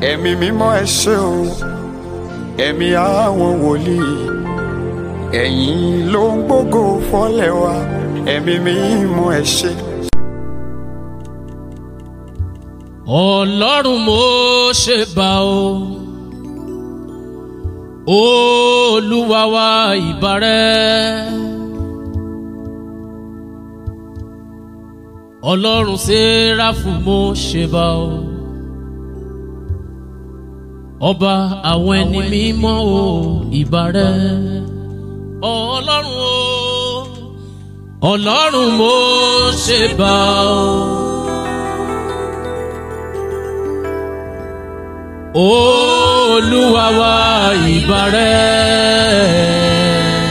ẹ̀mí mímọ́ ẹ ṣé o ẹ̀mí àwọn wòlíì ẹ̀yin ló ń gbógo fọ́lẹ̀ wa ẹ̀mí mímọ́ ẹ ṣé. ọlọ́run mo ṣe bá o olúwa wa ìbárẹ́ ọlọ́run séráfù mo ṣe bá o ọba àwọn ẹni mímọ́ o ìbárẹ́ ọlọ́run o ọlọ́run mo ṣe bá o. olúwa wa ìbárẹ́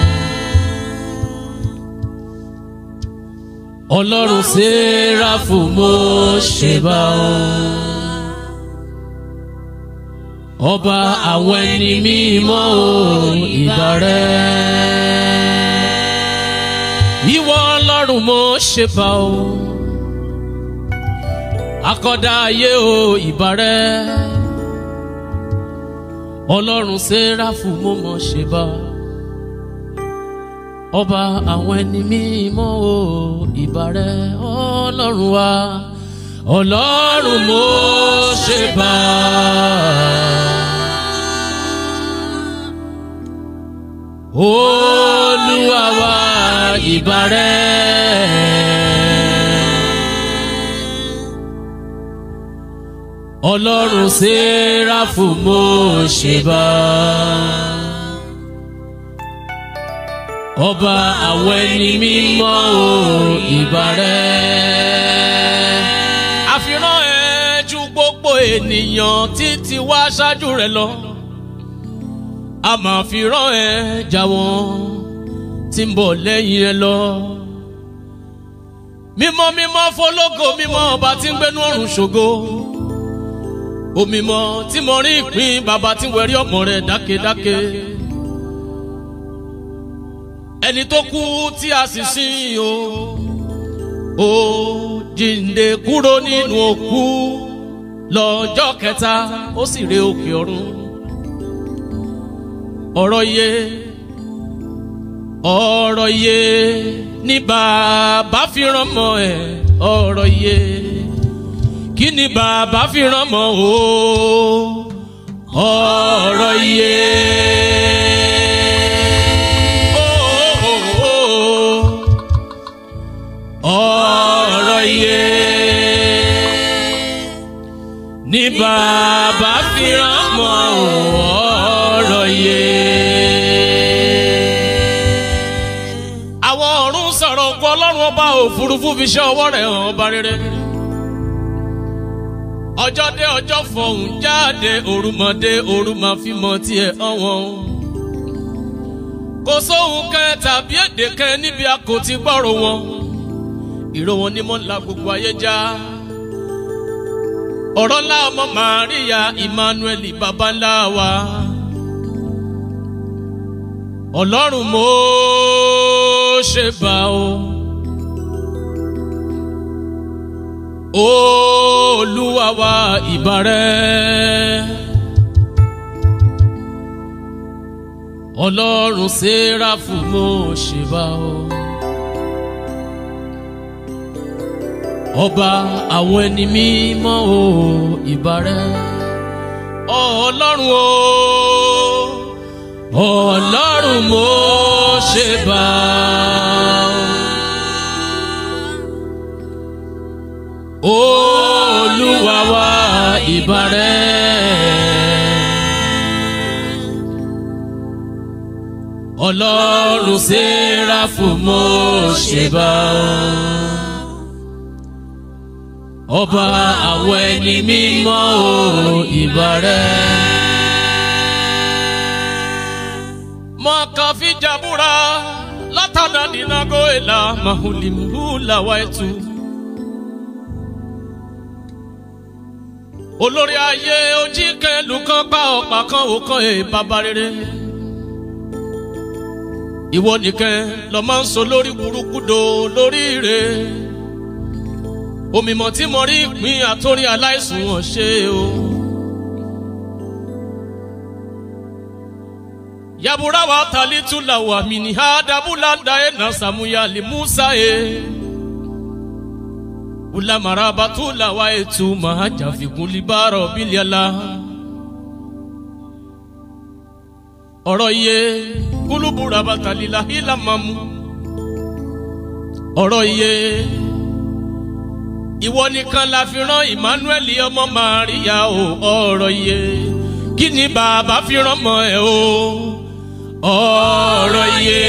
ọlọ́run séráfù mo ṣe bá ọ ọba àwọn ẹni mímọ́ o ìbárẹ́ ìwọ ọlọ́run mo ṣe bá ọ akọ́dá ayé o ìbárẹ́ ọlọ́run séráfù mo mọ̀ ṣe bá ọba àwọn ẹni mímọ́ o ìbàrẹ̀ ọlọ́run wa ọlọ́run mo ṣe bá olúwa wa ìbàrẹ̀ ọlọ́run séráfù mo ṣe bá ọba àwọn ẹni mímọ́ o ìbàrẹ́. àfihàn ẹ ju gbogbo ènìyàn títí wá ṣáájú rẹ lọ a máa fi rán ẹ jà wọ́n tí ń bọ̀ lẹ́yìn ẹ lọ. mímọ́ mímọ́ fọlọ́gọ mímọ́ ọba tí ń gbénú ọ̀run ṣògo òmìmọ̀ tí mo rí ìpín bàbá tí wẹ̀rí ọmọ rẹ̀ dákedáke ẹni tó kú tí a sì sin o ó jíǹde kúrò nínú òkú lọ́jọ́ kẹta ó sì re òkè ọ̀run ọ̀rọ̀ iye ọ̀rọ̀ iye ní bàbá fi rán mọ́ ẹ̀ ọ̀rọ̀ iye kí ni bàbá fi rán mọ́ o ọ̀rọ̀ iye. ọ̀rọ̀ iye ní bàbá fi rán mọ́ ọ̀rọ̀ iye. àwọn ọ̀run sọ̀rọ̀ ògùn ọlọ́run ọba òfurufú fi ṣe ọwọ́ rẹ̀ hàn ọba rere ọjọ́ dé ọjọ́ fọ̀hún jáde òrùmọ̀dé òrùmọ̀ fímọ̀ tiẹ̀ ọ̀wọ́n. kò sóhun kan tàbí èdè kan níbi a kò ti gbọ́rọ̀ wọn. ìró wọn ni mo ń la gbogbo ayé já. ọ̀rọ̀ ńlá ọmọ màríà emmanuel baba ńlá wa. ọlọ́run mo ṣe bá o. olúwa wa ìbàrẹ́ ọlọ́run séráfù mo ṣe bá ọ ọba àwọn ẹni mímọ́ o ìbàrẹ́ ọlọ́run o ọlọ́run mo ṣe bá ọ olúwa wa ìbàrẹ́ ọlọ́run séráfù mo ṣe bá ọba àwọn ẹni mímọ́ o ìbàrẹ́. mọ̀kànfí jàbúra látàdá nínú ìlà màhùlìmùhù làwa ẹ̀tù. olórí ayé ojí kẹlù kan pa ọ̀pá kan òkan ẹ̀ bàbá rere ìwọ nìkan lọ máa ń sọ lórí burúkú do lórí ire òmìmọ̀ tí mo rí ìpín àtórí aláìsùn wọn ṣe o yabura wa talitula wa mini hadabulanda e na samuya li musa e ulamara batula wa etu mahaja fikun libaro biliala ọ̀rọ̀ iye kúlúbùrà bàtàlílà hílà mamu ọ̀rọ̀ iye ìwọ nìkan la fi rán emmanuel ọmọ maria o ọ̀rọ̀ iye kí ni bàbá fi rán mọ́ ẹ o ọ̀rọ̀ iye.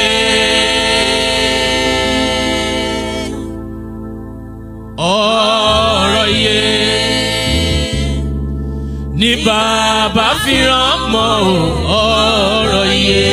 ọ̀rọ̀ iye ní bàbá fi rán mọ́ o ọ̀rọ̀ iye.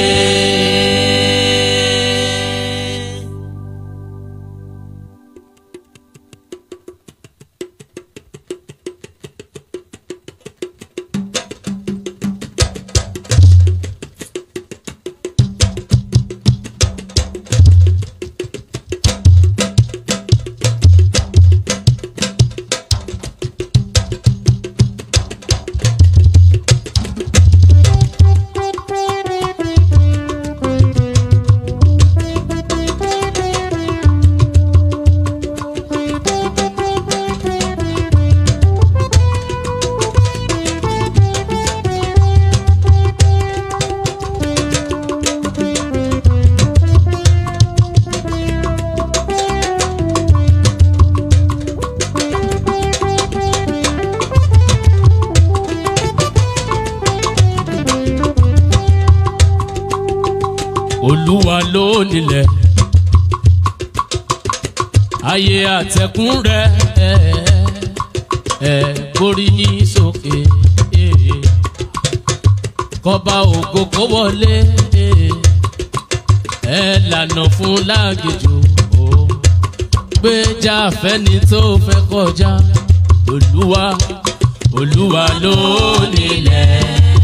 olúwa ló nílẹ̀ ayé àtẹ̀kùn rẹ̀ ẹ̀ ẹ̀ borí yín sókè ẹ̀ kọba ògo kó wọlé ẹ̀ ẹ̀ lànà fún lágejò ó gbéjà fẹ́ni tó fẹ́ kọjá olúwa olúwa ló nílẹ̀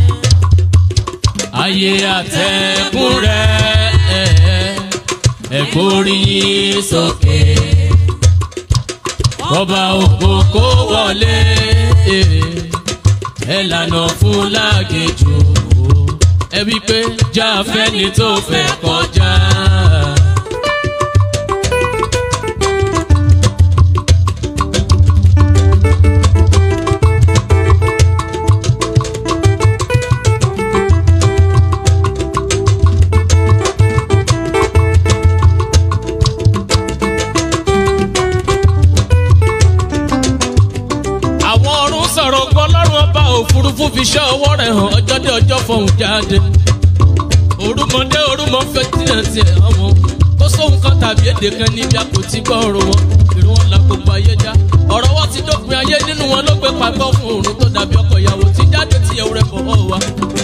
ayé àtẹ̀kùn rẹ̀ ẹ̀ borí yín sókè ọba ògo kó wọlé ẹ lànà fún lágejò ẹ wí pé já fẹ́ni tó fẹ́ kọjá. àwọn ọ̀run sọ̀rọ̀ gbọ́ lọ́rùn ọba òfurufú fi ṣẹ́ ọwọ́ rẹ̀ hàn ọjọ́ dé ọjọ́ fọhùn jáde orúmọdé orúmọ fẹ́ tiẹ̀ tiẹ̀ àwọn kó sóhun kan tàbí èdè kan níbi a kò ti gbọ́ ọ̀rọ̀ wọn ìrù wọn la gbogbo ayé já ọ̀rọ̀ wọn ti dópin ayé nínú wọn ló gbé pàgbọ́ fún òrùn tó dàbí ọkọ̀ ìyàwó tí jáde tìyẹ̀wò rẹ̀ fọwọ́ wa.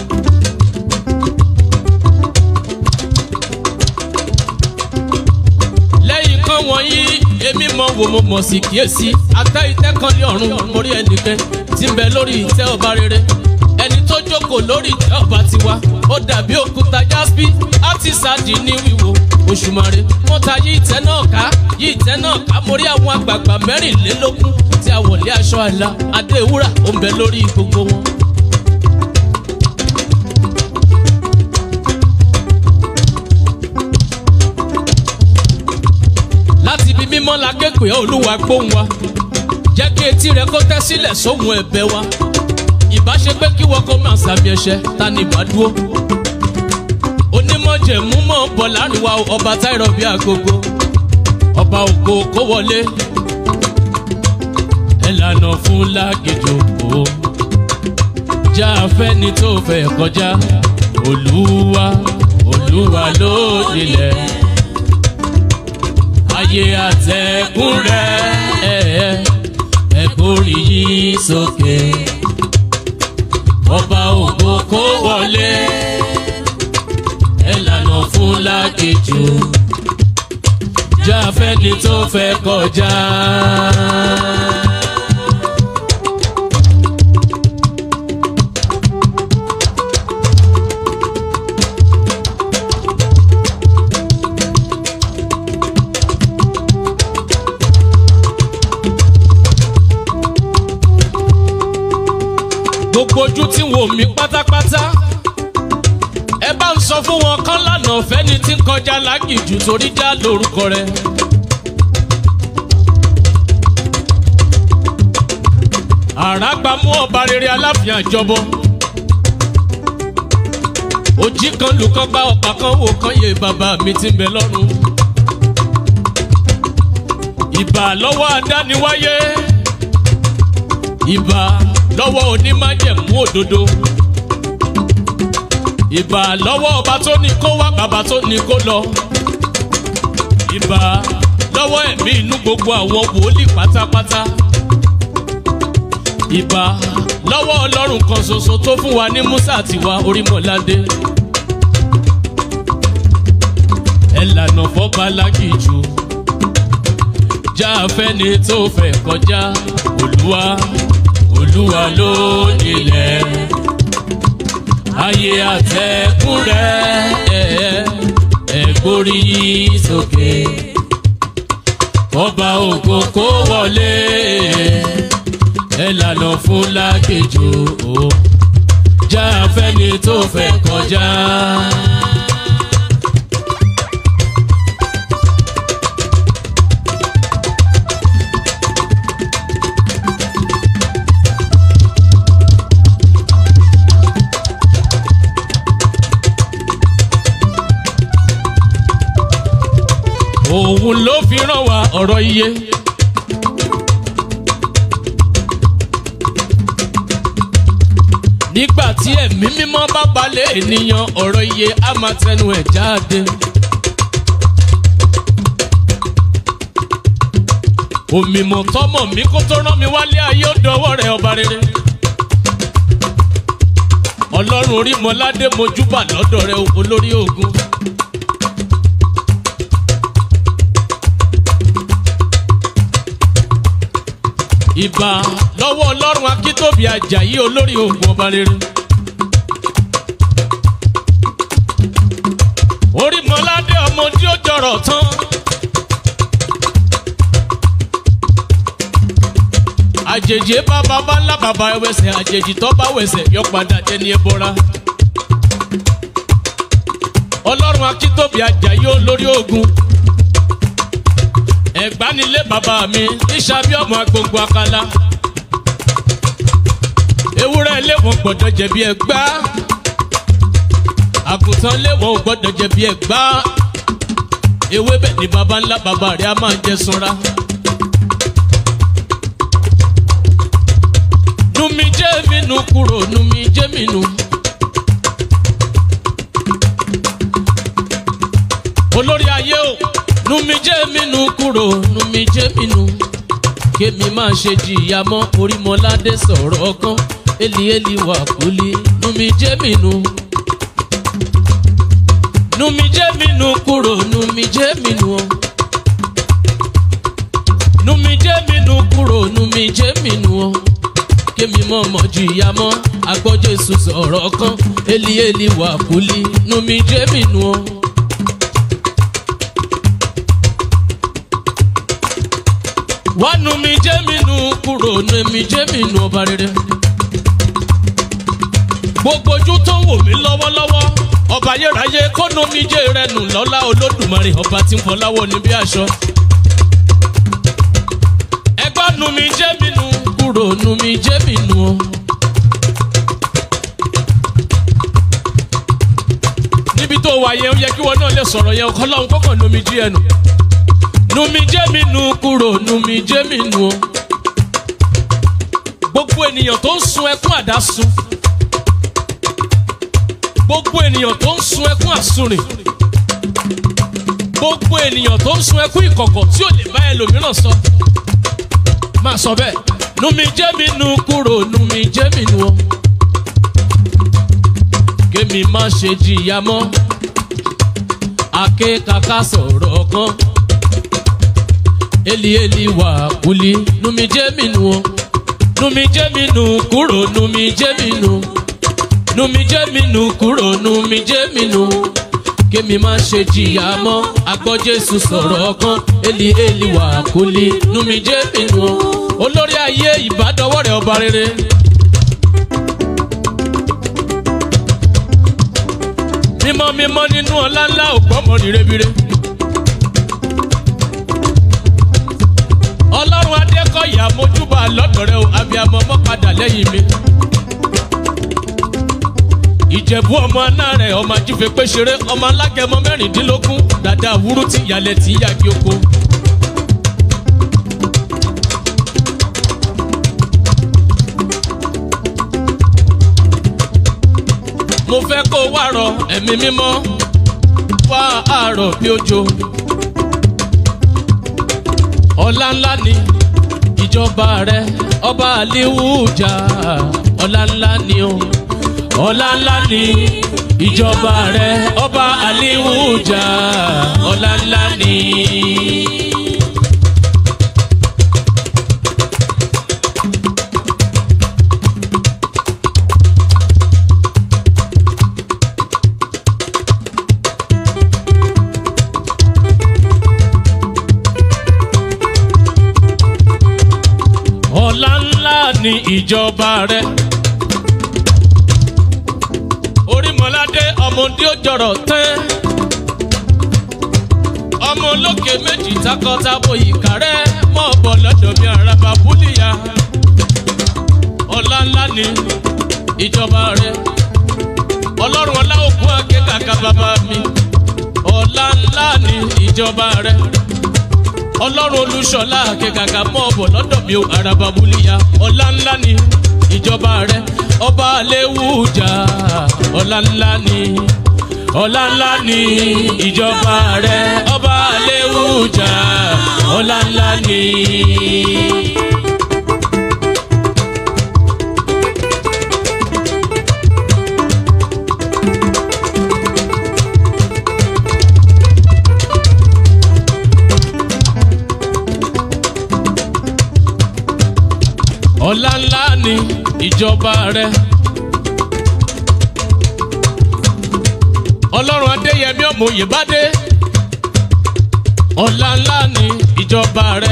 lẹ́yìn kan wọ̀nyí èmi mọ wò mo mọ̀ sí kíyèsí ata ìtẹ́ kan ní ọ̀run mo rí ẹnìkan tí ń bẹ lórí ìtẹ́ ọba rere ẹni tó jókòó lórí ìtẹ́ ọba tiwa ó dàbí òkúta jaspi àti sáàdì ní wíwo òṣùmàrè wọ́n ta yí ìtẹ́ náà ká yí ìtẹ́ náà ká mo rí àwọn àgbààgbà mẹ́rìnlélógún tí a wọ̀lé aṣọ àlà adé ewúrà ó ń bẹ lórí gbogbo wọn. láti ibi mímọ́ la ké pé olúwa gbóhùn wa jẹ́ kí etí rẹ kó tẹ́ sílẹ̀ sóhun ẹ̀bẹ̀ wa ìbáṣe pé kí wọ́n kó máa sàmì ẹ̀ṣẹ̀ ta ni ìbá dúró onímọ̀jẹ̀mú mọ̀ ń bọ̀ láàrin wa ọba táìrọ̀ bí agogo ọba ògo kó wọlé ẹ lànà fún lágejò o já fẹ́ni tó fẹ́ kọjá olúwa olúwa ló nílẹ̀ ayé àtẹ̀kùn rẹ̀ ẹ kórì yìí sókè ọba ògo kó wọlé ẹ lànà fún lákejì já fẹ́ni tó fẹ́ kọjá. gbogbo ojú tí wò mí pátápátá ẹ bá bá ń sọ fún wọn kán lànà fẹ́ni tí ń kọjá lágìjù torí já lórúkọ rẹ. àràgbàmú ọba rere aláfíà jọbọ òjì kan lùkọ́ gba ọ̀pá kan wò kan yé bàbá mi ti ń bẹ lọ́rùn. ìbà lọ́wọ́ adániwáyé ìbà lọ́wọ́ onímájẹ̀mú òdodo ìbà lọ́wọ́ ọba tó ní kó wá bàbá tó ní kó lọ ìbà lọ́wọ́ ẹ̀mí inú gbogbo àwọn wòlíì pátápátá ìbà lọ́wọ́ ọlọ́run kan ṣoṣo tó fún wa ní musa àtiwá orímọ̀ládé ẹ lànà fọ́ba lágìjù já fẹ́ni tó fẹ́ kọjá olúwa olúwa ló nílẹ̀ ayé àtẹ̀kùn rẹ̀ ẹ gbórí sókè ọba ògo kó wọlé ẹ lànà fún lákejò o já fẹ́ni tó fẹ́ kọjá. òun ló fi ràn wá ọ̀rọ̀ iye. nígbà tí ẹ̀mí mímọ́ bá balẹ̀ ènìyàn ọ̀rọ̀ iye á máa tẹnu ẹ̀ jáde. òmìmọ̀ tọmọ mi kó tó rán mi wálé ayé ó dọwọ́ rẹ̀ ọba rere. ọlọ́run orí mọ́ládé mojúbà lọ́dọ̀ rẹ̀ olórí ogun. ìbà lọ́wọ́ ọlọ́run akíntóbi ajayi olórí ogun ọba rere. orí mọ́ládé ọmọ tí ó jọrọ̀ tán. àjèjì bá bàbá ńlá bàbá ẹwẹsẹ̀ àjèjì tó bá wẹsẹ̀ yọ padà dẹni ẹbọra. ọlọ́run akíntóbi ajayi olórí ogun ẹ̀gbánilé bàbá mi níṣàbí ọmọ agbègbè akala ewúrẹ́ léwọ̀n gbọ́dọ̀ jẹ̀bi ẹ̀gbá àgùntàn léwọ̀n gbọ́dọ̀ jẹ̀bi ẹ̀gbá ewébẹ̀ ni baba ńlá bàbá rẹ̀ á máa jẹ sunra. numi jẹ́ mi nu kúrò numi jẹ́ mi nu. olórí ayé o numi jẹ́ mi nu kúrò numi jẹ́ mi nu kémi máa ṣe jìyà mọ́ orímọládé sọ̀rọ̀ ọkàn eli eli wà kúlí numi jẹ́ mi nu. numi jẹ́ mi nu kúrò numi jẹ́ mi nu o. numi jẹ́ mi nu kúrò numi jẹ́ mi nu o. kémi mọ̀ mọ̀ jìyà mọ́ agbọ́jẹ́sù sọ̀rọ̀ ọkàn eli eli wà kúlí numi jẹ́ mi nu o. wá nu mi jẹ́ mi nu kúrò nu mi jẹ́ mi nu ọba rere. gbogbo ojú tó ń wò mí lọ́wọ́lọ́wọ́ ọba ayérayé kó nu mi jẹ́ rẹ nù lọ́lá olódùmarè ọba tí ń fọláwọ́ ní bí aṣọ. ẹgbẹ́ nu mi jẹ́ mi nu kúrò nu mi jẹ́ mi nu o. níbi tó wà yẹn ó yẹ kí wọn náà lè sọ̀rọ̀ yẹn ọkọ lọ́hún kọ́kàn nu mi jí ẹnu numi jẹ́ mi nu kúrò numi jẹ́ mi nu o. gbogbo ènìyàn tó ń sun ẹkún àdásun gbogbo ènìyàn tó ń sun ẹkún àsunrìn gbogbo ènìyàn tó ń sun ẹkún ìkọ̀kọ̀ tí ò lè bá ẹlòmíràn sọ máa sọ bẹ́ẹ̀ numi jẹ́ mi nu kúrò numi jẹ́ mi nu o. kémi má ṣe jìyà mọ́ akékaka sọ̀rọ̀ kan eli eli wà kúlí numi jẹ́ mi nu o numi jẹ́ mi nu kúrò numi jẹ́ mi nu numi jẹ́ mi nu kúrò numi jẹ́ mi nu kémi má ṣe jìyà mọ́ agbọ́jésù sọ̀rọ̀ kan eli eli wà kúlí numi jẹ́ mi nu o olórí ayé ìbádọ́wọ́ rẹ̀ ọba rere. mímọ́ mímọ́ nínú ọlá ńlá ògbọ́mọ rírebire. ọlọ́run adékọ̀yà mojúbà lọ́dọ̀ rẹ o abiyamọ mọ́ padà lẹ́yìn mi. ìjẹ̀bú ọmọ aná rẹ̀ ọmọ ajífẹ́ pé ṣeré ọmọ alágẹmọ mẹ́rìndínlógún dàda wúrú tí ìyàlẹ̀ tí yàgì oko. mo fẹ́ kó wá rọ ẹ̀mí mímọ́ wá àárọ̀ bí òjò. ọlá ńlá ni ìjọba rẹ ọba àlíwújà ọlá ńlá ni o ọlá ńlá ni ìjọba rẹ ọba àlíwújà ọlá ńlá ni. ọlá ńlá ni ìjọba rẹ. orímọ̀ládé ọmọdé ó jọrọ̀ tán. ọmọ olókè méjì takọtabo ìkàrẹ́ mọ́ ọ̀bọ̀ lọ́dọ̀ mi àràbà búlíyà. ọlá ńlá ni ìjọba rẹ. ọlọ́run ọlá òkú akẹ́kàkà bàbá mi. ọlá ńlá ni ìjọba rẹ ọlọ́run olúṣọlá akẹ́kàkà mọ́ ọ̀bọ̀ lọ́dọ̀ mi ò àràbà búlíya ọlá ńlá ni ìjọba rẹ ọba àléwùjà ọlá ńlá ni ọlá ńlá ni ìjọba rẹ ọba àléwùjà ọlá ńlá ni. ọlá ńlá ni ìjọba rẹ. ọlọ́run adéyẹmí ọmọ òyìnbádé ọlá ńlá ni ìjọba rẹ.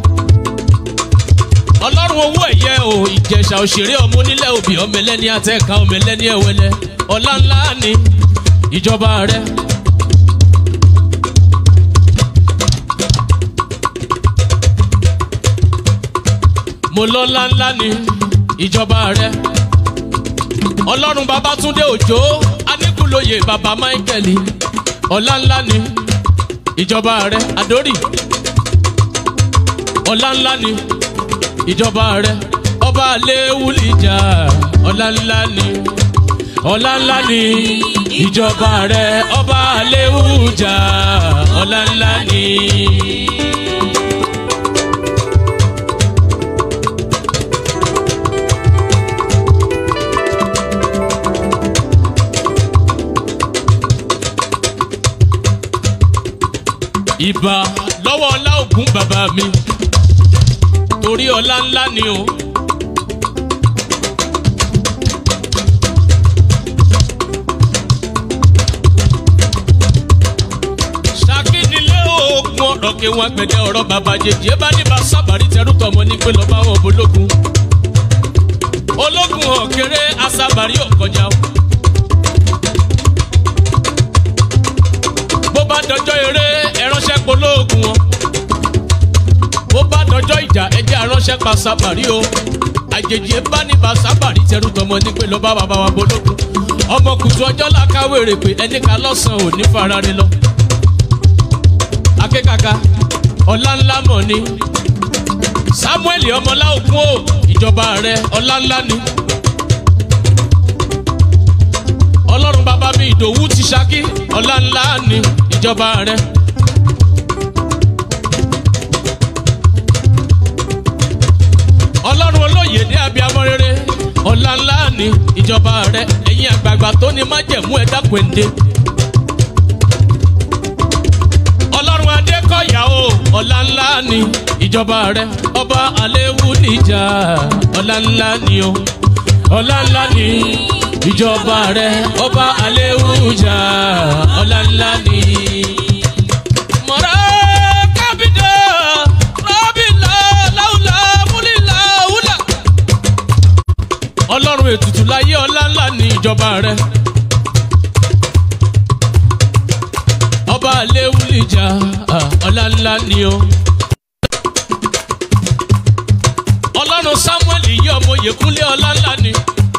ọlọ́run owó ẹ̀yẹ o ìjẹ̀ṣà òṣèré ọmọ onílẹ̀ òbí ọmọ ẹlẹ́ni àtẹ̀ka ọmọ ẹlẹ́ni ẹ̀wẹ̀lẹ̀ ọlá ńlá ni ìjọba rẹ. mo lọ́lá ńlá ni ìjọba rẹ. ọlọ́run babatunde òjò aníkúlóye baba michael ọlá ńlá ni ìjọba rẹ adórì ọlá ńlá ni ìjọba rẹ ọba aléwúlìjà ọlá ńlá ni ọlá ńlá ni ìjọba rẹ ọba aléwújà ọlá ńlá ni. ìbà lọ́wọ́ ọlá ògún bàbá mi torí ọlá ńlá ni o. ṣàkínilé oògùn ọ̀rọ̀ kí wọ́n gbẹ̀dẹ̀ ọ̀rọ̀ bàbá jèjì ẹ bá ní bá sábàrí tẹrú tọmọ ní pé lọ́ba wọn bológun ológun ọ̀kẹ́rẹ́ asábàrí ọ̀kọjá o. bó bá dọjọ́ eré ẹránṣẹ́ polóògùn wọn bó bá dọjọ́ ìjà ẹjẹ́ aránṣẹ́ pa sábàrí o àjèjì bá ní bá sábàrí tẹrú tọmọ ní pé lọ́ba bàbá wa bológun ọmọ kùtù ọjọ́ làkàwé rè pé ẹni ká lọ́sàn-án ò ní farare lọ. akékaka ọlá ńlá mọ̀ ni samuel ọmọlá ògún o ìjọba rẹ ọlá ńlá ni. ọlọ́run bàbá mi ìdòwú ti ṣákí ọlá ńlá ni ìjọba rẹ. ọlọ́run olóyè ní abiyamọ rere ọlá ńlá ni ìjọba rẹ ẹ̀yin àgbààgbà tó ní májẹ̀mú ẹ̀dá kwende. ọlọ́run adékọ̀yà o ọlá ńlá ni ìjọba rẹ ọba àléwú níjà ọlá ńlá ni o ọlá ńlá ni ìjọba rẹ ọba àléwújà ọlá ńlá ni. mọ̀rá kábídà rábìlà láwùlà múlìlà wúlà. ọlọ́run ètùtù láyé ọlá ńlá ni ìjọba rẹ. ọba aléwúlìjà ọlá ńlá ni o. ọlọ́run samuel yí ọmọ yèkúnlé ọlá ńlá ni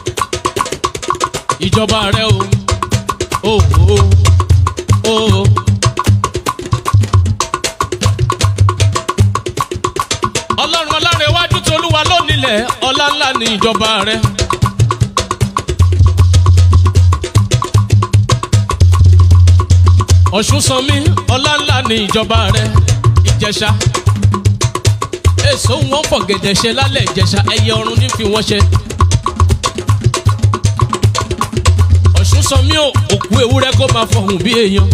ìjọba rẹ o o o o. ọlọ́run ọlọ́run iwájú tolúwa lónìlẹ̀ ọlá ńlá ni ìjọba rẹ. ọ̀ṣun sanmi ọlá ńlá ni ìjọba rẹ ìjẹsà èso wọn fọ gẹ̀dẹ̀ ṣe lálẹ́ ìjẹsà ẹyẹ ọ̀run ní fi wọ́n ṣe. ọ̀ṣun sanmi ò òkú ewúrẹ́ kó máa fọhùn bí èèyàn.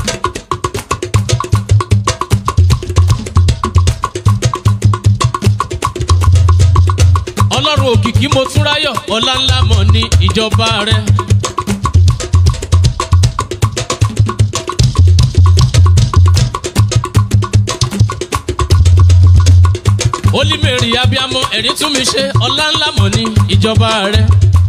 ọlọ́run òkìkí mo tún ráyọ̀ ọlá ńlá mọ̀ ní ìjọba rẹ. olímèrì abiamọ ẹ̀rí tún mi ṣe ọlá ńlá mọ̀ ní ìjọba rẹ.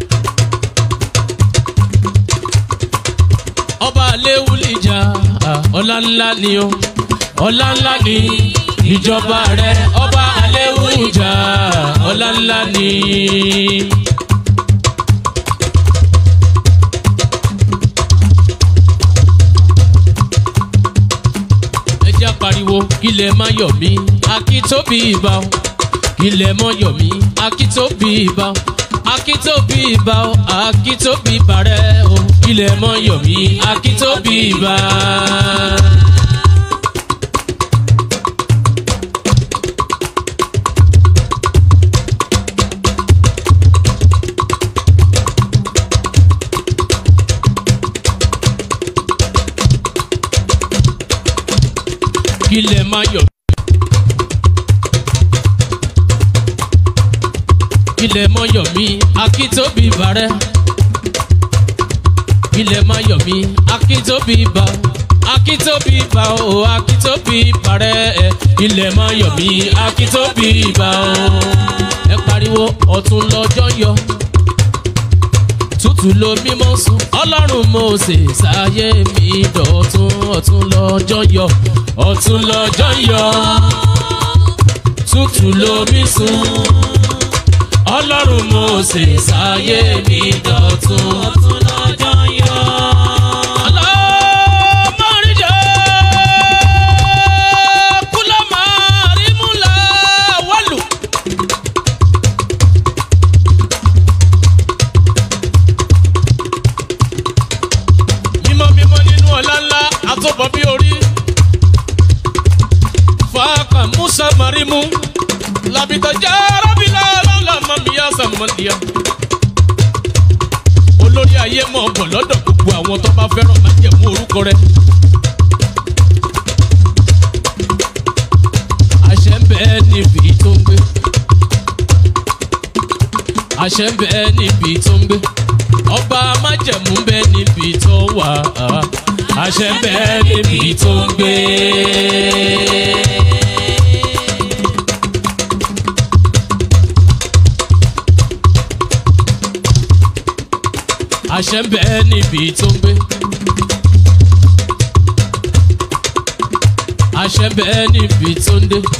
ọba aléwúlìjà ọlá ńlá ni o ọlá ńlá ni ìjọba rẹ ọba aléwúlìjà ọlá ńlá ni. ẹ jẹ́ pariwo kílẹ̀ má yọ̀ mí akítóbi ìbá o kílẹ̀ mọ́ yọ̀ mí akítóbi ìbá o akítóbi ìbá o akítóbi bàrẹ́ o kílẹ̀ mọ́ yọ̀ mí akítóbi ìbá. kílẹ̀ má yọ̀ kílẹ̀ mọ́ yọ̀ mí akítóbi bàrẹ́ kílẹ̀ má yọ̀ mí akítóbi bà akítóbi bà o akítóbi bàrẹ́ ẹ kílẹ̀ má yọ̀ mí akítóbi bà o ẹ pariwo ọ̀tún lọ́jọ́ yọ tútù ló mímọ́ sùn ọlọ́run mose ṣàyé mi dọ̀tún ọ̀tún lọ́jọ́ yọ ọ̀tún lọ́jọ́ yọ tútù ló mí sùn ọlọ́run mose ṣàyé mi dọ̀tún ọ̀tún lọ́jọ́ yọ. Ọlọ́mọrìjẹ́ kúlọ́mọ àrímúlá wọ́lù. mímọ́ mímọ́ nínú ọ̀la ńlá àtọ́bọ̀ bí orí. fàákà musa marimu labita jarabila lọ́la mamiya samandiya. olórí ayé mọ̀ bọ̀ lọ́dọ̀ gbogbo àwọn tó bá fẹ́ràn máa jẹ̀ mú orúkọ rẹ̀. àṣẹ ń bẹ níbi tó ń gbé. àṣẹ ń bẹ níbi tó ń gbé ọba májẹ̀mú ń bẹ níbi tó wà àṣẹ ń bẹ níbi tó ń gbé. àṣẹ ń bẹ níbi tó ń gbé. àṣẹ ń bẹ níbi tó ń dé.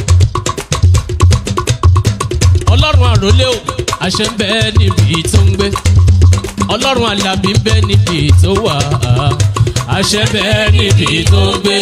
ọlọ́run àròlé o àṣẹ ń bẹ níbi tó ń gbé ọlọ́run alábí ń bẹ níbi tó wà àṣẹ bẹ níbi tó ń gbé.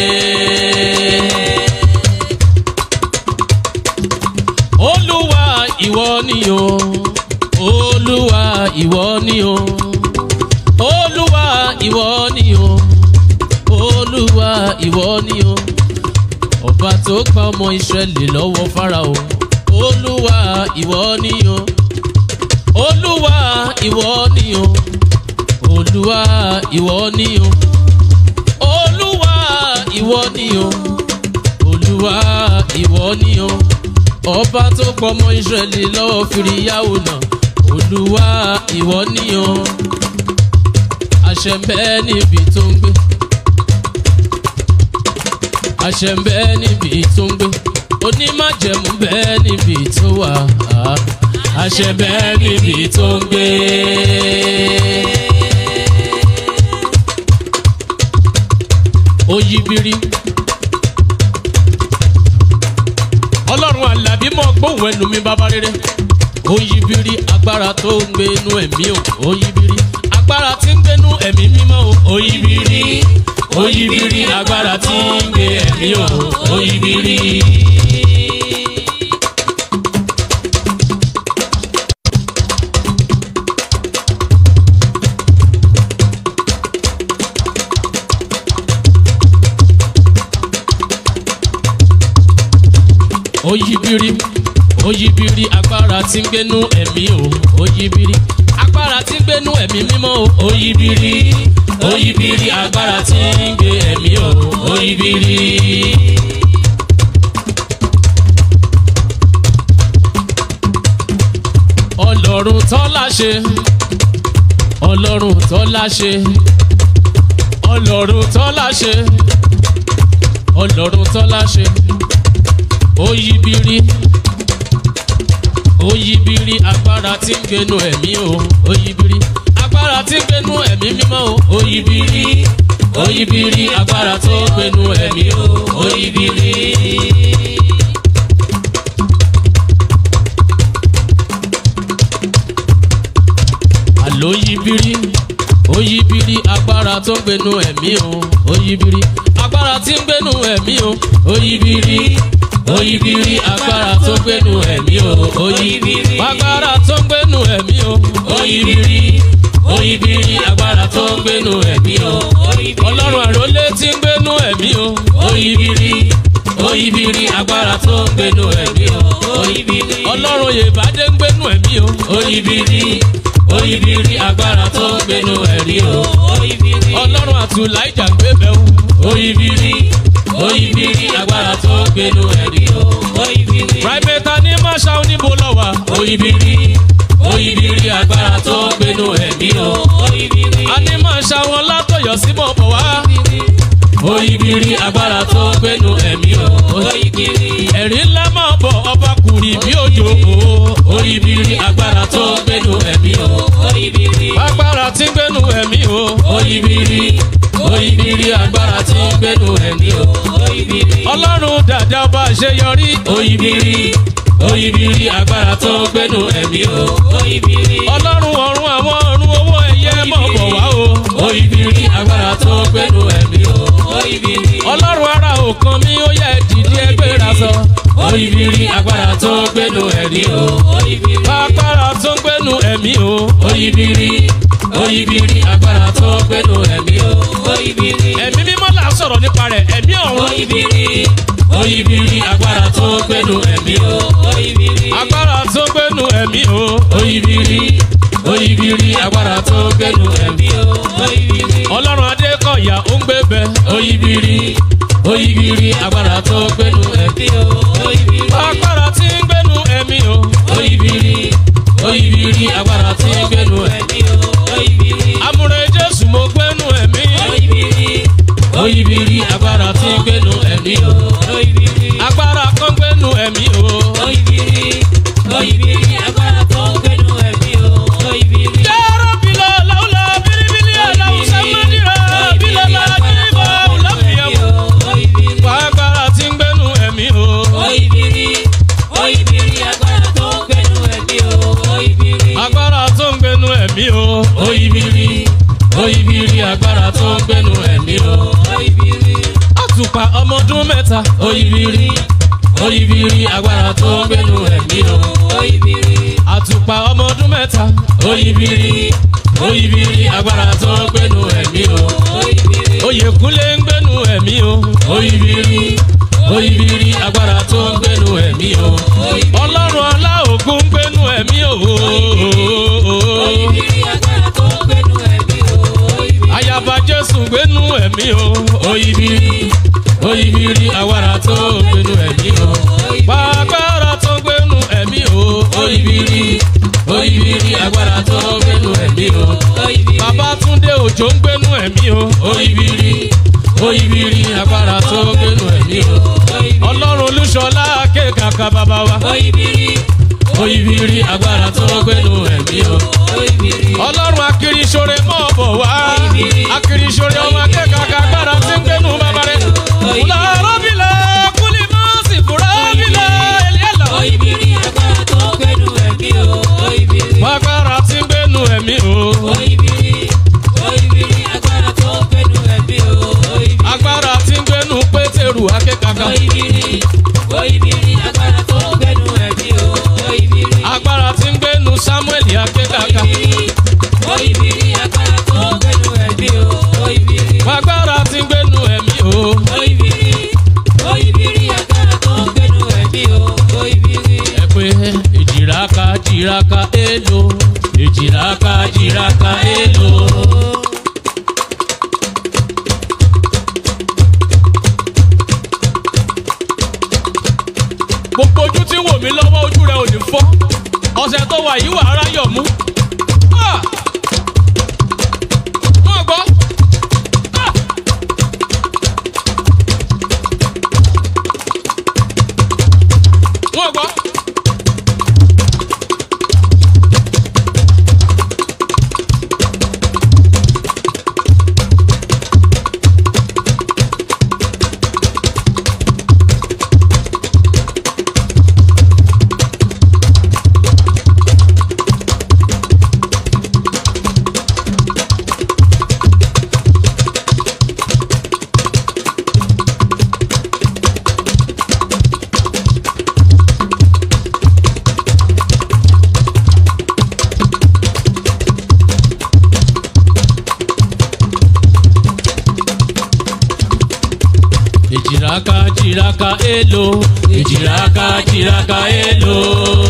olúwa ìwọ ni o olúwa ìwọ ni o olúwa ìwọ ni o olúwa ìwọ ni o ọba tó gba ọmọ ìsírẹ́lì lọ́wọ́ fáráò olúwa ìwọ ni o olúwa ìwọ ni o olúwa ìwọ ni o olúwa ìwọ ni o olúwa ìwọ ni o ọba tó pọmọ ìsírẹ́lì lọ́wọ́ fìríyàwó náà olúwa ìwọ ni o àṣẹ ń bẹ níbi tó ń gbé àṣẹ ń bẹ níbi tó ń gbé onímájẹ̀mú bẹ níbi tó wà á àṣẹ bẹ́ẹ̀ níbi tó ń gbé. ó yí bírí gbénu ẹ̀mí o oyibiri agbára tí ń gbénu ẹ̀mí mímọ́ o oyibiri oyibiri agbára tí ń gbé ẹ̀mí o oyibiri. oyibiri oyibiri agbára tí ń gbénu ẹ̀mí o oyibiri agbára tí ń gbénu ẹ̀mí mímọ́ o oyibiri oyibiri agbára tí ń gbé ẹ̀mí o oyibiri. ọlọ́run tọ́lá ṣe ọlọ́run tọ́lá ṣe ọlọ́run tọ́lá ṣe ọlọ́run tọ́lá ṣe oyibiri oyibiri agbára tí ń gbénu ẹ̀mí o oyibiri agbára tí ń gbénu ẹ̀mí mímọ́ o oyibiri oyibiri agbára tó ń gbénu ẹ̀mí o oyibiri. àlọ́ yibiri oyibiri agbára tó ń gbénu ẹ̀mí o oyibiri agbára tí ń gbénu ẹ̀mí o oyibiri oyibiri agbára tó ń gbénu ẹ̀mí o oyibiri agbára tó ń gbénu ẹ̀mí o oyibiri oyibiri agbára tó ń gbénu ẹ̀mí o ọlọ́run àrólé tí ń gbénu ẹ̀mí o oyibiri oyibiri agbára tó ń gbénu ẹ̀mí o oyibiri ọlọ́run yèbádé ń gbénu ẹ̀mí o oyibiri oyibiri agbára tó ń gbénu ẹ̀rí o oyibiri ọlọ́run àtúláìjà ń gbé bẹ́ẹ̀ o oyibiri oyibiri agbára tó ń gbénu ẹ̀rí o oyibiri private ní masha oníbo lọ́wọ́ oyibiri oyibiri agbára tó ń gbénu ẹ̀mí o oyibiri a ní masha wọn látọ̀yọ̀ sí mọ̀ bọ̀ wá oyibiri agbára tó ń gbénu ẹ̀mí o oyibiri ẹ̀rí ńlá máa bọ̀ ọba kùrì bí òjò o oyibiri agbára tó ń gbénu ẹ̀mí o oyibiri agbára tí ń gbénu ẹ̀mí o oyibiri oyibiri agbára tí ń gbénu ẹ̀mí o oyibiri ọlọ́run dàda ọba àṣeyọrí oyibiri oyibiri agbára tó ń gbénu ẹ̀mí o oyibiri ọlọ́run ọ̀run àwọn ọ̀run owó ẹ̀yẹ mọ̀ bọ̀ wá o oyibiri agbára tó ń gbénu ẹ̀mí o oyibiri ọlọ́run ara òkan mi ó yẹ dìde ẹgbẹ́ra sọ oyibiri agbára tó ń gbénu ẹ̀rí o oyibiri agbára tó ń gbénu ẹ̀mí o oyibiri oyibiri agbára tó ń gbénu ẹ̀mí o oyibiri ẹ̀mí mímọ́ là ń sọ̀rọ̀ nípa rẹ̀ ẹ̀mí ọ̀run oyibiri oyibiri agbára tó ń gbénu ẹ̀mí o oyibiri agbára tó ń gbénu ẹ̀mí o oyibiri oyibiri agbára tó ń gbénu ẹ̀mí o oyibiri ọlọ́run adékọ̀yà ó ń gbé bẹ oyibiri oyibiri agbára tó ń gbénu ẹ̀mí o oyibiri agbára tí ń gbénu ẹ̀mí o oyibiri oyibiri agbára tí ń gbénu ẹ̀mí o oyibiri amúre jésù mo gbénu ẹ̀mí oyibiri oyibiri agbára tí ń gbénu ẹ̀mí o oyibiri agbára kan gbénu ẹ̀mí o oyibiri oyibiri agbára tó ń gbénu ẹ̀mí o oyibiri. yàrá bìlọ̀ làwùlà bìrìbìrì àlàwùsà mádìrà bìlọ̀ làdìrìbọ̀ lọ́fìyàwó. agbára tí ń gbénu ẹ̀mí o. Oyibiri, oyibiri, agbára tó ń gbẹnu ẹ̀mí o. Oyibiri, agbára tó ń gbénu ẹ̀mí o. oyibiri oyibiri agbára tó ń gbénu ẹ̀mí o. oyibiri, àtùpà ọmọdún mẹ́ta. oyibiri oyibiri agbára tó ń gbénu ẹ̀mí o. oyibiri, àtùpà ọmọdún mẹ́ta. oyibiri oyibiri agbára tó ń gbénu ẹ̀mí o. oyibiri, oyèkúnlé ń gbénu ẹ̀mí o. oyibiri oyibiri agbára tó ń gbénu ẹ̀mí o. ọlọ́run ọlá ògùn ń gbénu ẹ̀mí o. oyibiri, agbára tó ń gbẹnu ẹ̀mí o. Oyibiri, ayaba jésù gbénu ẹ̀mí o. oyibiri oyibiri agbára tó ń gbénu ẹ̀mí o. pàgbára tó ń gbénu ẹ̀mí o. oyibiri oyibiri agbára tó ń gbénu ẹ̀mí o. oyibiri, Babátúndé òjò ń gbénu ẹ̀mí o. oyibiri oyibiri agbára tó ń gbénu ẹ̀mí o. ọlọ́run olúṣọlá kékàkà bàbá wa. oyibiri, oyibiri agbára tó ń gbénu ẹ̀mí o. oyibiri, ọlọ́run akirisore mọ̀ bọ̀ wá. akirisore ọmọ kékàkà agbára tí ń gbénu bàbá rẹ̀. kùlà rọ́bìlẹ̀ kúlì mọ́sì fúra bìlẹ̀ ẹ̀lẹ́lọ́. oyibiri, agbára tó ń gbẹnu ẹ̀mí o. Oyibiri, agbára tí ń gbénu jìràkà èlò èjìràkà jìràkà èlò. gbogbo ojú tí ń wò mí lọ́wọ́ ojú rẹ̀ ò ní fọ́ ọ̀sẹ̀ tó wà yìí wà á ráyọ̀ mú. Ah! Wọ́n gbọ́. Ah! Wọ́n gbọ́. Èjìràkà jìràkà èlò èjìràkà jìràkà èlò.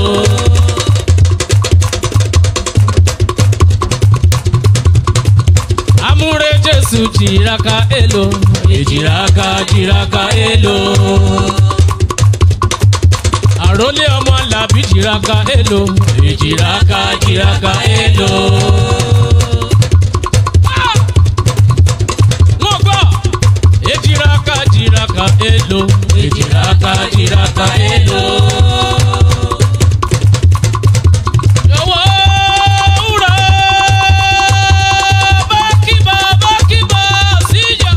Amúre Jésù jìràkà èlò èjìràkà jìràkà èlò. Àrólé ọmọ làbí jìràkà èlò èjìràkà jìràkà èlò. Wọ́n gbọ́ ejiraka jiraka elo ejiraka jiraka elo. Yọ̀wọ́ wúrà bákìbà bákìbà síjà.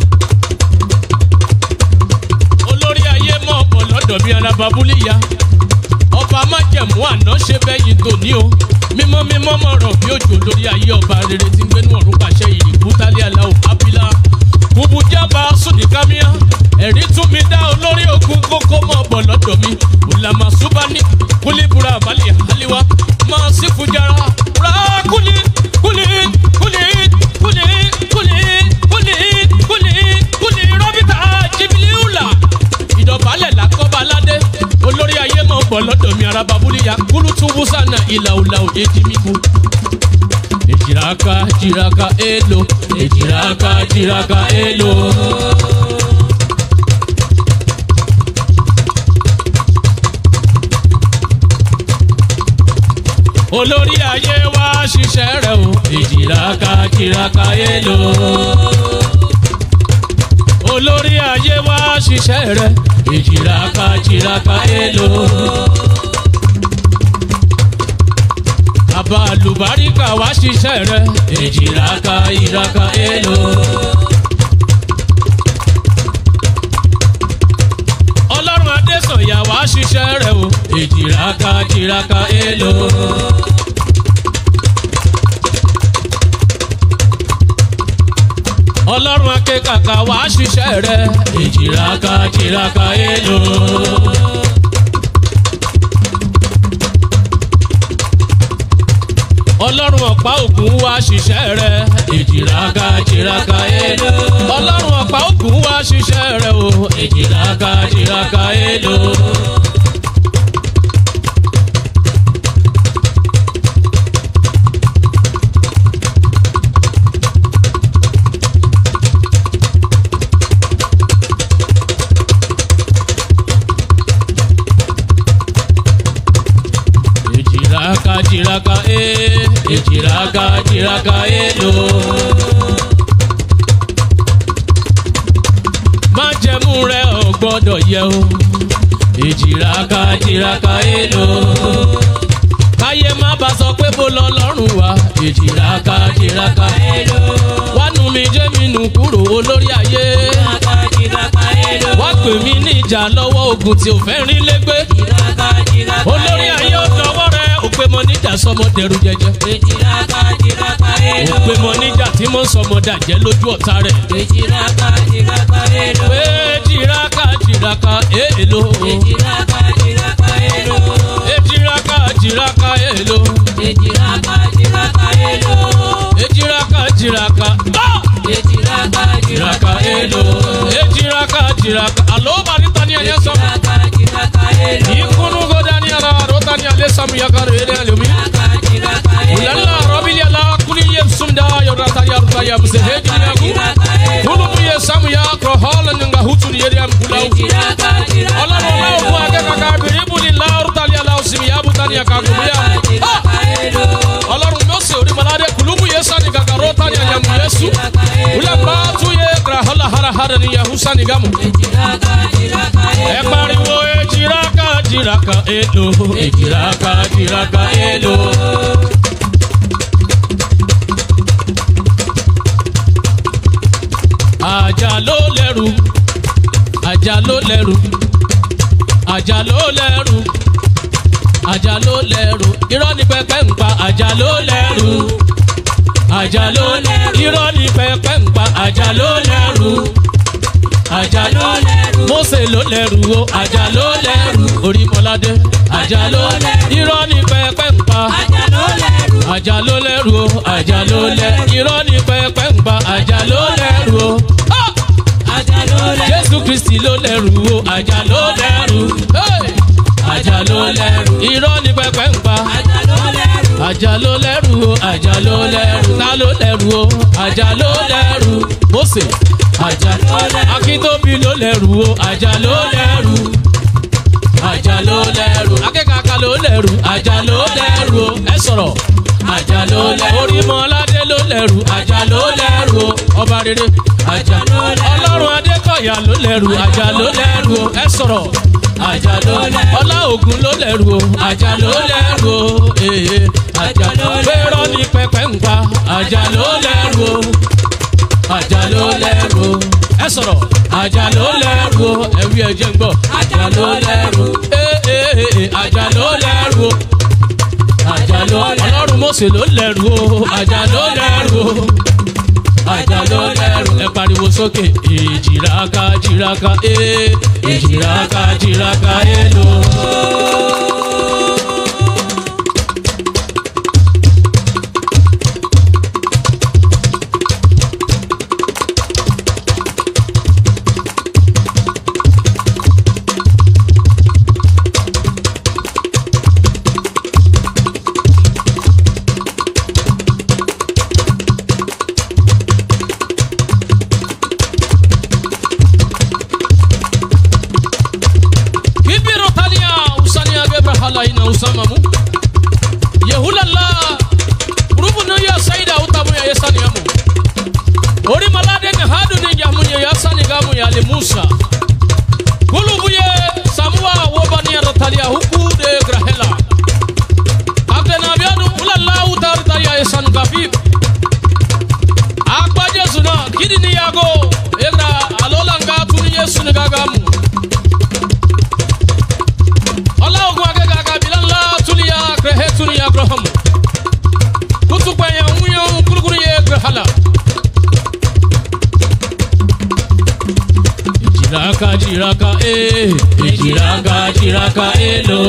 Olórí ayé mọ̀ bọ̀ lọ́dọ̀ bí alábàbúlíya. Ọba májẹ̀mú àná ṣe bẹ́yìn tòní o. Mímọ́ mímọ́ mọ̀rọ̀ bí òjò lórí ayé ọba rere tí ń gbénú ọ̀run pàṣẹ ìrìbú tálẹ́ aláwọ̀ ábílà bubu jaba sùnìkàmíà ẹ̀rí tún mi dá olórí ogun kókó mọ̀ bọ̀ lọ́dọ̀ mi olàmà subani kúlíbura àbálẹ̀ àlíwá máa sí fujara ra kúlí kúlí kúlí kúlí kúlí kúlí kúlí kúlí rọ́bìtà jìbìlìúlà ìdọ̀bálẹ̀ làkọ́bà aládé olórí ayé mọ̀ bọ̀ lọ́dọ̀ mi araba búlíya kúlútúbú sànà ìlàùlà òde jìmíkù ejiraka jiraka elo ejiraka jiraka elo. olórí ayé wá ṣiṣẹ́ rẹ̀ o ejiraka jiraka elo. olórí ayé wá ṣiṣẹ́ rẹ̀ ejiraka jiraka elo. bàbá àlùbáríkà wá ṣiṣẹ́ rẹ̀ èjìláka ìraka èlò. ọlọ́run adésànyà wá ṣiṣẹ́ rẹ̀ o èjìláka ìraka èlò. ọlọ́run akékàkà wá ṣiṣẹ́ rẹ̀ èjìláka ìraka èlò. ọlọ́run ọ̀pá ògùn wá ṣiṣẹ́ rẹ̀ èjìláka jìráka èlò. ọlọ́run ọ̀pá ògùn wá ṣiṣẹ́ rẹ̀ o èjìláka jìráka èlò. èjìláka jìráka e èjìláka jìráka èlò. májẹ̀mú rẹ̀ ò gbọ́dọ̀ yẹ o èjìláka jìráka èlò. káyé má bá sọ pé bó lọ lọ́rùn wa èjìláka jìráka èlò. wánú mi jẹ́ mi nù kúrò olórí ayé. wá pè mí níjà lọ́wọ́ ogun tí ò fẹ́ rí lẹ́gbẹ́. olórí ayé ó dọwọ́ rẹ̀ òpè mọ níjà sọmọ dẹrù jẹjẹ. òpè mọ níjà tí mo sọmọ dàjẹ́ lójú ọ̀tá rẹ̀. pé jìrákà jìrákà èèlò. èjìrákà jìrákà èèlò. èjìrákà jìrákà. Ah! jìrákà èèlò. èjìrákà jìrákà. àlọ́ bàrí tani ẹ̀yẹ sọ̀rọ̀. Ikunu godani ala rotani ale samu yakare ele sa ya mse heji ya gu. Kulu mu ye samu ya kro hola nyanga hutu ni yeri am kulau. Ọlọ́run ọlá ògùn akẹ́kọ̀ọ́ kábìrì ibù ní láàrú tali aláwọ̀ sinmi yá bùtá ní àkàkùn bíyà. Ọlọ́run mọ́sẹ̀ onímọ̀ládé kùlùmù yẹ sani gàgàrọ̀ tani àyàmù yẹsu. Wúlẹ̀ bàtú yẹ gra hàlà hàrà hàrà ni yahu sani gamu. Ẹ pariwo ejiraka jiraka elo ejiraka jiraka elo. Àjà ló lẹ́rù, àjà ló lẹ́rù, àjà ló lẹ́rù, àjà ló lẹ́rù, irọ́ ni pẹpẹ ń pa àjà ló lẹ́rù, àjà ló lẹ́rù, irọ́ ni pẹpẹ ń pa àjà ló lẹ́rù, àjà ló lẹ́rù, Mósè ló lẹ́rù o, àjà ló lẹ́rù, Orímọládé, àjà ló lẹ́rù, irọ́ ni pẹpẹ ń pa àjà ló lẹ́rù o àjà ló lẹ́rù irọ́ ni pẹpẹ ń pa àjà ló lẹ́rù o. Ah! jésù kristi ló lẹ́rù o àjà ló lẹ́rù. Hey! àjà ló lẹ́rù irọ́ ni pẹpẹ ń pa àjà ló lẹ́rù o àjà ló lẹ́rù ta ló lẹ́rù o àjà ló lẹ́rù Mósè àjà ló lẹ́rù akíntóbi ló lẹ́rù o àjà ló lẹ́rù àjà ló lẹ́rù akẹ́kọ̀ọ́ ló lẹ́rù àjà ló lẹ́rù o ẹ sọ̀rọ̀ àjà ló lẹ́rù orímọ̀ládé ló lẹ́rù àjà ló lẹ́rù o ọba rere àjà ló lẹ́rù ọlọ́run adékọ̀yà ló lẹ́rù àjà ló lẹ́rù o ẹ sọ̀rọ̀ àjà ló lẹ́rù ọlá ògùn ló lẹ́rù o àjà ló lẹ́rù o ee àjà ló lẹ́rù pẹ́rọ ní pẹpẹ ń pa àjà ló lẹ́rù o àjà ló lẹ́rù o ẹ sọ̀rọ̀ àjà ló lẹ́rù o ẹ̀wí ẹ̀jẹ̀ ń gbọ́ àjà ló lẹ́rù ee ee ee àjà ló lẹ́rù o àjà ló ọlọ́run mọ̀sẹ̀ ló lẹ́rù o àjà ló lẹ́rù o àjà ló lẹ́rù ẹ pariwo sókè èjìráka jìráka ee èjìráka jìráka ee lò. kibiro tania usania gebra hala ina usamamu yehulala rubu no ya saida utamu ya yesani yamu ori malade ne hadu ne jamu ya yasani gamu ya le musa kulubu ye samua wobani ya rotalia huku de grahela kaptena abiadu ulala utar taria yesanu gafib akpa jesu na kidi ni yago egra alola nga tuni yesu ne gagamu ọlọ́ọ̀gùn akẹ́kọ̀ọ́ akabilá ńlá túnìyà kẹhẹ́ túnìyà abraham kutukpẹ̀yẹ ńwúyẹ̀ kúrúkúrú yẹ gbẹ̀hálà. èjìláka jìráka ee èjìláka jìráka ee lò.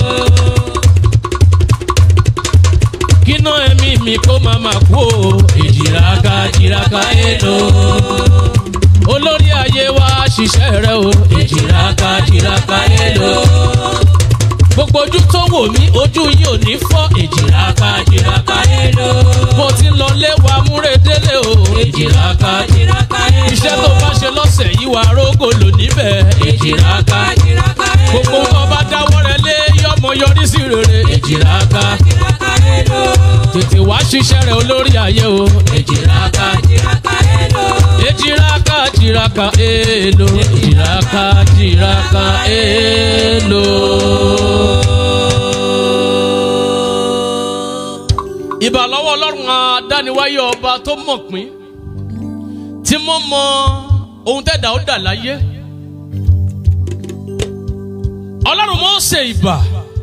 kíná ẹ̀mí mi kó máa ma kú o èjìláka jìráka ee lò. olórí ayé wa ṣiṣẹ́ rẹ o èjìláka jìráka ee lò gbogbo ojú tó wò mí ojú yìí ò ní fọ́ èjìláka jìráka èlò. mo ti lọ lé wa múredélé o èjìláka jìráka èlò. iṣẹ́ tó bá ṣe lọ́sẹ̀ yìí wà rógò lò níbẹ̀ èjìláka jìráka èlò. gbogbo nǹkan bá dáwọ́ rẹ lé yọmọ yọrí sí rere èjìláka jìráka èlò. tètè wá ṣiṣẹ́ rẹ olórí ayé o èjìláka jìráka èlò. èjìláka jìráka èlò èjìláka jìráka èlò. ìbà lọ́wọ́ ọlọ́run adániwáyé ọba tó mọ̀ pín tí mo mọ ohun tẹ́dà ó dà láyé ọlọ́run mọ̀ ṣe ìbà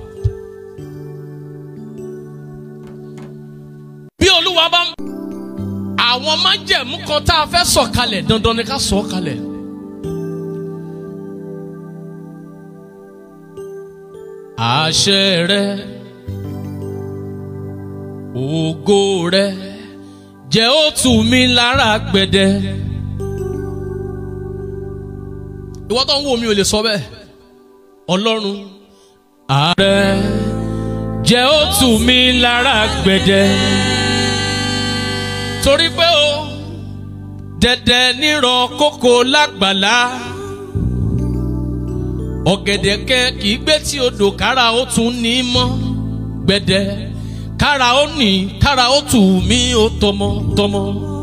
bí olúwa bá ń àwọn májẹ̀mú kan tá a fẹ́ sọ̀kalẹ̀ dandan ni ká sọ̀ kalẹ̀. àṣẹ rẹ ògo rẹ jẹ́ ó tù mí lára gbẹdẹ. ìwọ́n tó ń wò mí ò lè sọ bẹ́ẹ̀ ọlọ́run ààrẹ jẹ́ ó tù mí lára gbẹdẹ. torí pé o dẹ̀dẹ̀ nírọ̀ kókó lágbàlá ọ̀gẹ̀dẹ̀ kẹ kì í gbé tí odò kára ó tún ní mọ́ gbẹ̀dẹ̀ kára ó nì kára ó tù mí ó tọmọ tọmọ.